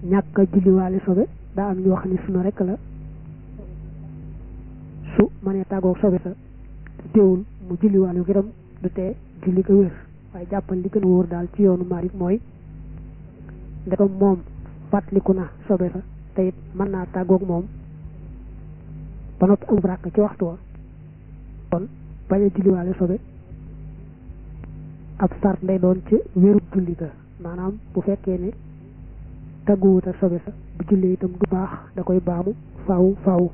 ñàkk a julliwaale sobe daa am ñoo xam ne suna rek la su mënee tàggoog sobe sa te teewul mu julliwaale ko itam du tee julli ko wér waaye jàppal li gën a wóor daal ci yoonu Maalik mooy ndekam moom fàttaliku na sobe sa te it mën naa tàggoog moom ba noppi am ràkk ci waxtu wa kon bañ a julliwaale sobe ab sart lay doon ci wéru julli ga maanaam bu fekkee ne tagguwut ak sobe sa bu julli itam du baax da koy baamu faaw faaw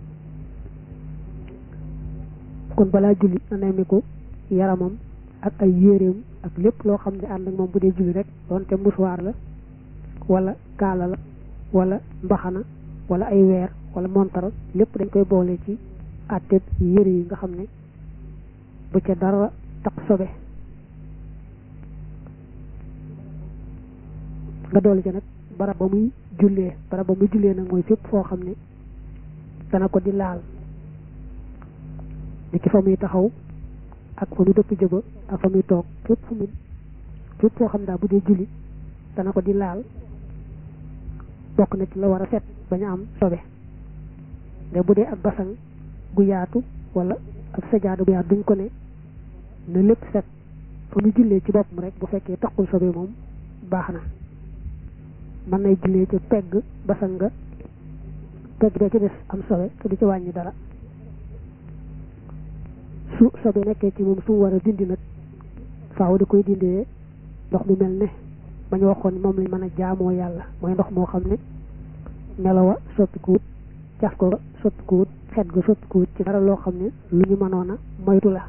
kon balaa julli na nemmiku yaramam ak ay yéreem ak lépp loo xam ne ànd ak moom bu dee julli rek doonte musuwaar la wala kaala la wala mbaxana wala ay weer wala montar lépp dañ koy boole ci àtteeb yére yi nga xam ne bu ca dara tax sobe nga doole ca nag barab ba muy jullee barab ba muy jullee nag mooy fépp foo xam ne dana ko di laal ni ki fa muy taxaw ak fa muy dëpp jëba ak fa muy toog fépp fu mu fépp foo xam daa bu dee julli dana ko di laal bokk na ci la war a set bañ a am sobe mais bu dee ak basang gu yaatu wala ak sajaada gu yaatu duñ ko ne na lépp set fa muy jullee ci boppam rek bu fekkee taxul sobe moom baax na mën nay jullee ci pegg basang nga pegg bee ci des am sobe te du ci wàññi dara su sobe nekkee ci moom su mu war a dindi nag faaw di koy dindee ndox mu mel ne ba ñu waxoon moom lañ mën a jaamoo yàlla mooy ndox moo xam ne melowa soppikuwut caf ko soppikuwut xet ga soppikuwut ci dara loo xam ne lu ñu mënoon a moytu la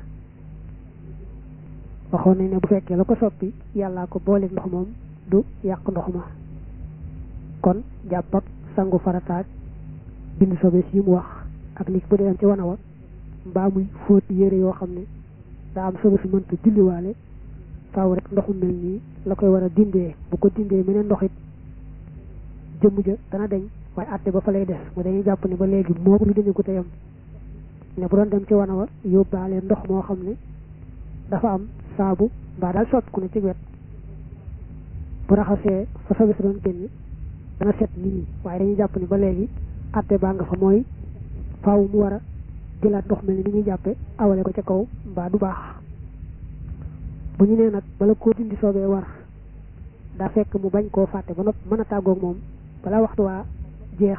waxoon nañ ne bu fekkee la ko soppi yàllaa ko booleeg ndox moom du yàq ndox ma kon jàpp ak sangu farataag bind sobe si mu wax ak nit bu dee dem ci wana wa mbaa muy fóot yére yoo xam ne daa am sobe si mënta julliwaale faaw rek ndoxu mel nii la koy war a dindee bu ko dindee meneen ndox it jëmm ja dana deñ waaye àtte ba fa lay des mu dañuy jàpp ne ba léegi moo lu dañu ko teyam ne bu doon dem ci wana wa yóbbaale ndox moo xam ne dafa am saabu mbaa daal sotti ku ne ci wet bu raxasee fa sobe si doon génn dana set nii waaye dañuy jàpp ne ba léegi àtte baa nga fa mooy faaw mu war a jëlaat ndox mel ni ni ñuy jàppe awale ko ca kaw mbaa du baax bu ñu nee nag bala koo dindi soobee war daa fekk mu bañ koo fàtte ba nopp mën a tàggoog moom balaa waxtu waa jeex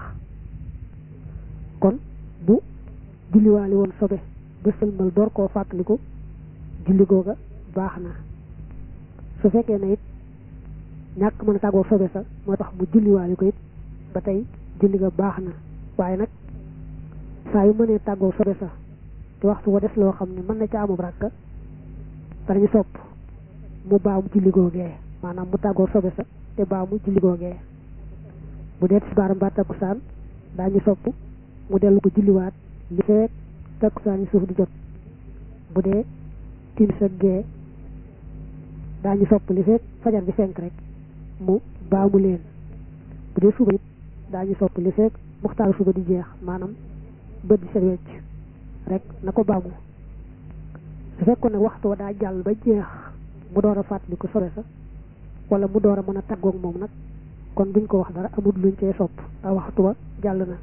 kon bu julliwaale woon sobe ba sëlmal door koo fàttaliku julli googa baax na su fekkee ne it ñàkk mën a tàggoog sobe sa moo tax mu julliwaale ko it ba tey julli ga baax na waaye nag saa yu mënee tàggoog sobe sa te waxtu wa des loo xam ne mën na ca amub ràkka danañu sopp mu baamu julli googee maanaam mu tàggoo sobe sa te baamu julli googee bu dee tisbaar mbaa takkusaan daañu sopp mu dellu ko julliwaat li fekk takkusaan yi suuf di jot bu dee timis ak gee daañu sopp li fekk fajar bi fenk rek mu baamu leen bu dee suba it daañu sopp li fekk muxtaaru suba di jeex maanaam bët di set wecc rek na ko baamu su fekkoon nag waxtu wa daa jàll ba jeex mu door a fàttali ko sobe sa wala mu door a mën a tàggoog moom nag kon duñ ko wax dara amul luñ cee sopp a waxtu wa jàll na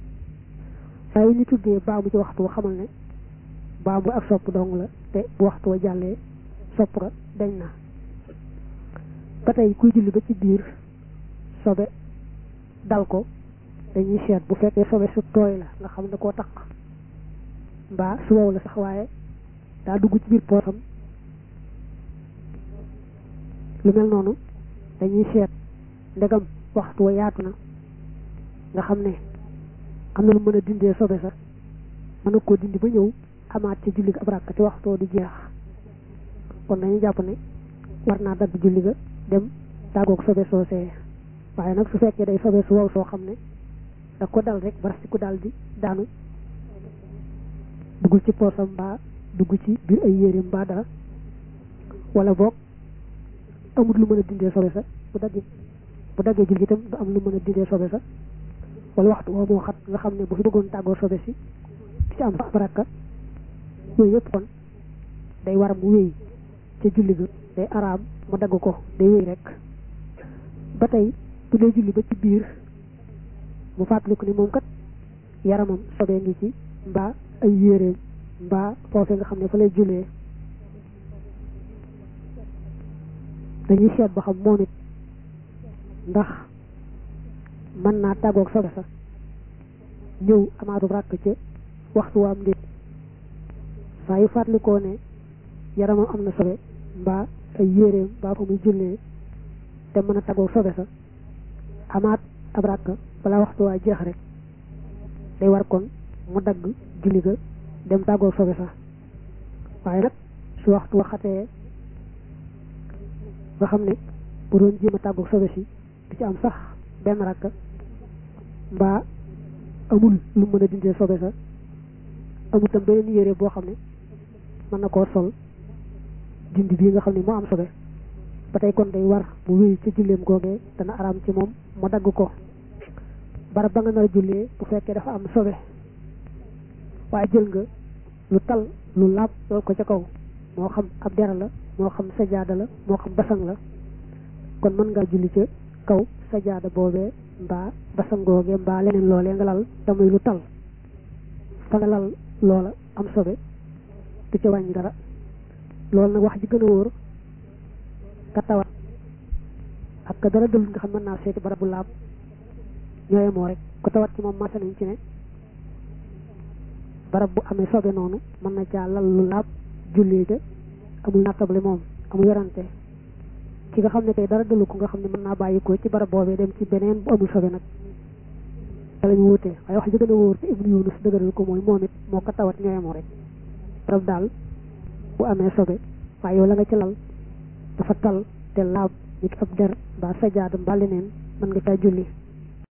saa yu ñu tuddee baamu ci waxtu wa xamal ne baamu ak sopp dong la te bu waxtu wa jàllee sopp ga dañ na ba tey kuy julli ba ci biir sobe dal ko dañuy seet bu fekkee sobe su tooy la nga xam ne koo taq mbaa su wow la sax waaye daa dugg ci biir poosam lu mel noonu dañuy seet ndegam waxtu wa yaatu na nga xam ne am na lu mën a dindee sobe sax mën na koo dindi ba ñëw amaat ci julli ga ab ràkk ci waxtoo di jeex kon dañuy jàpp ne war naa dagg julli ga dem tàggoog sobe soosee waaye nag su fekkee day sobe su wow soo xam ne da ko dal rek barasi ku daal di daanu duggul ci poosam mbaa dugg ci biir ay yéreem mbaa dara wala boog amul lu mën a dindee sobe sa bu daggee bu daggee julli itam du am lu mën a dindee sobe sa wala waxtu woo moo xat nga xam ne bu fi bëggoon tàggoo sobe si ci am fa baraka yooyu yëpp kon day war mu wéy ca julli ga day araam mu dagg ko day wéy rek ba tey bu dee julli ba ci biir mu fàttaliku ni moom kat yaramam sobee ngi ci mbaa ay yéreem mbaa foofee nga xam ne fa lay jullee dañuy seet ba xam moom it ndax mën naa tàggoog sobe sa ñëw amaatu ràkk ca waxtu waam ndéet saa yu fàttalikoo ne yaramam am na sobe mbaa ay yéreem mbaa fa muy jullee te mën a tàggoog sobe sa amaat ab ràkk balaa waxtu waa jeex rek day war kon mu dagg julli ga dem tàggoog sobe sa waaye nag su waxtu waxatee nga xam ne bu doon jéem a tàggoog sobe si du ci am sax benn ràkk mbaa amul lu mën a dindee sobe sa amul tam beneen yére boo xam ne mën na koo sol dindi bii nga xam ne moo am sobe ba tey kon day war mu wéy ca julleem googee dana araam ci moom mu dagg ko barab ba nga nar a jullee bu fekkee dafa am sobe waaye jël nga lu tal lu laab lool ko ca kaw moo xam ab dera la moo xam sajaada la moo xam basang la kon mën ngaa julli ca kaw sajaada boobee mbaa basang googee mbaa leneen loolee nga lal te muy lu tal fa nga lal loola am sobe du ca wàññi dara loolu nag wax ji gën a wóor ka tawat ak ka dara dël nga xam mën naa seeti barab bu laab ñooye moo rek ku tawat ci moom masa nañ ci ne barab bu amee sobe noonu mën na caa lal lu laab jullee ja amul nattable moom amul werante ki nga xam ne kay dara dëlu ko nga xam ne mën naa bàyyi ko ci barab boobee dem ci beneen bu amul sobe nag da lañu wutee waaye wax ji gën a wóor te ibnu yunus dëgëral ko mooy moom it moo ko tawat ñooye moo rek barab daal bu amee sobe waaye yow la nga ci lal dafa tal te laab nit ab der mbaa sajaada mbaa leneen mën nga caa julli